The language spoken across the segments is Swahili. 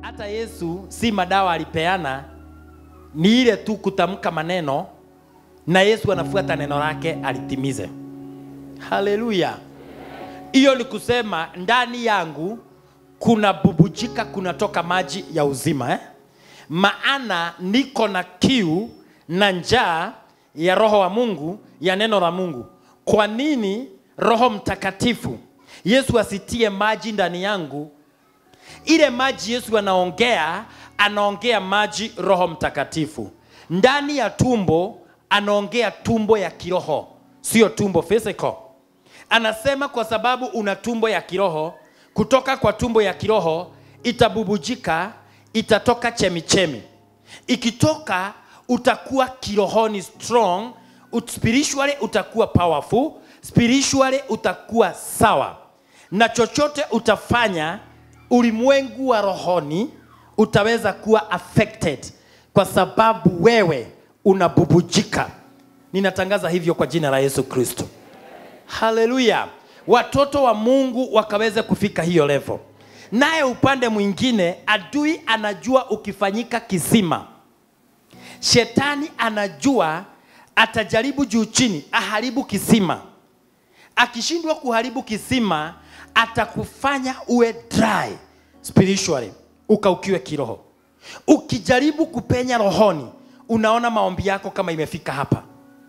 hata Yesu si madawa alipeana, ni ile tu kutamka maneno na Yesu anafuata neno lake alitimize. Haleluya! Hiyo ni kusema ndani yangu kuna bubujika, kunatoka maji ya uzima eh? Maana niko na kiu na njaa ya roho wa Mungu, ya neno la Mungu. Kwa nini Roho Mtakatifu Yesu asitie maji ndani yangu? Ile maji Yesu anaongea, anaongea maji Roho Mtakatifu ndani ya tumbo, anaongea tumbo ya kiroho, sio tumbo physical. Anasema kwa sababu una tumbo ya kiroho, kutoka kwa tumbo ya kiroho itabubujika, itatoka chemichemi. Ikitoka utakuwa kirohoni strong, ut- spiritually utakuwa powerful, spiritually utakuwa sawa, na chochote utafanya ulimwengu wa rohoni utaweza kuwa affected kwa sababu wewe unabubujika. Ninatangaza hivyo kwa jina la Yesu Kristo. Haleluya! Watoto wa Mungu wakaweze kufika hiyo level. Naye upande mwingine, adui anajua ukifanyika kisima, shetani anajua atajaribu juu chini aharibu kisima. Akishindwa kuharibu kisima, atakufanya uwe dry spiritually, ukaukiwe kiroho. Ukijaribu kupenya rohoni, unaona maombi yako kama imefika hapa.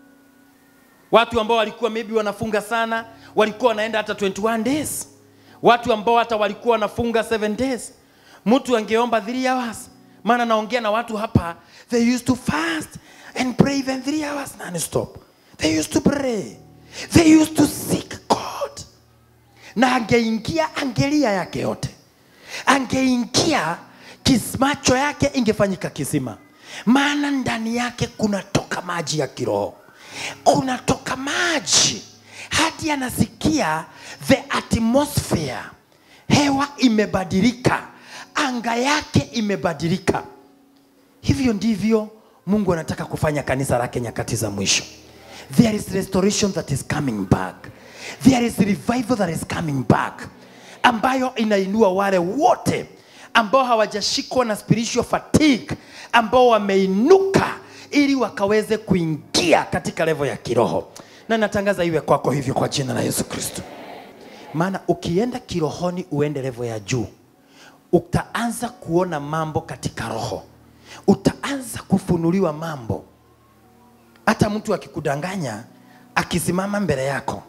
Watu ambao walikuwa maybe wanafunga sana, walikuwa wanaenda hata 21 days. Watu ambao hata walikuwa wanafunga 7 days. Mtu angeomba 3 hours. Maana naongea na watu hapa, they used to fast and pray even 3 hours non-stop. They used to pray. They used to seek God. Na angeingia angelia yake yote. Angeingia kis- macho yake ingefanyika kisima. Maana ndani yake kunatoka maji ya kiroho kunatoka maji hadi anasikia the atmosphere, hewa imebadilika, anga yake imebadilika. Hivyo ndivyo Mungu anataka kufanya kanisa lake nyakati za mwisho. There is restoration that is coming back. There is revival that is coming back, ambayo inainua wale wote ambao hawajashikwa na spiritual fatigue, ambao wameinuka ili wakaweze kuingia katika levo ya kiroho, na natangaza iwe kwako hivyo kwa jina la Yesu Kristo. Maana ukienda kirohoni, uende levo ya juu, utaanza kuona mambo katika roho, utaanza kufunuliwa mambo. Hata mtu akikudanganya, akisimama mbele yako,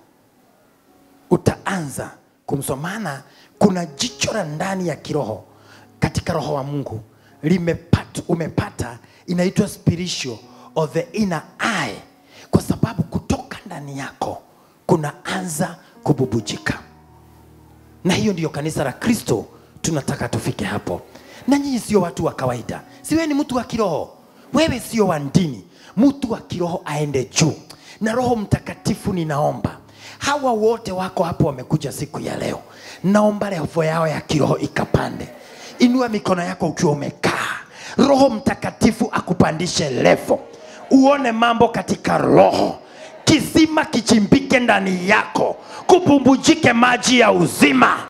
utaanza kumsomana. Kuna jicho la ndani ya kiroho katika roho wa Mungu limepata, umepata inaitwa spiritual or the inner eye, kwa sababu kutoka ndani yako kunaanza kububujika, na hiyo ndiyo kanisa la Kristo tunataka tufike hapo. Na nyinyi sio watu wa kawaida, si wewe ni mtu wa kiroho, wewe sio wa dini. Mtu wa kiroho aende juu na Roho Mtakatifu. Ninaomba hawa wote wako hapo wamekuja siku ya leo, naomba levo yao ya kiroho ikapande. Inua mikono yako ukiwa umekaa, Roho Mtakatifu akupandishe levo, uone mambo katika roho, kisima kichimbike ndani yako, kubumbujike maji ya uzima.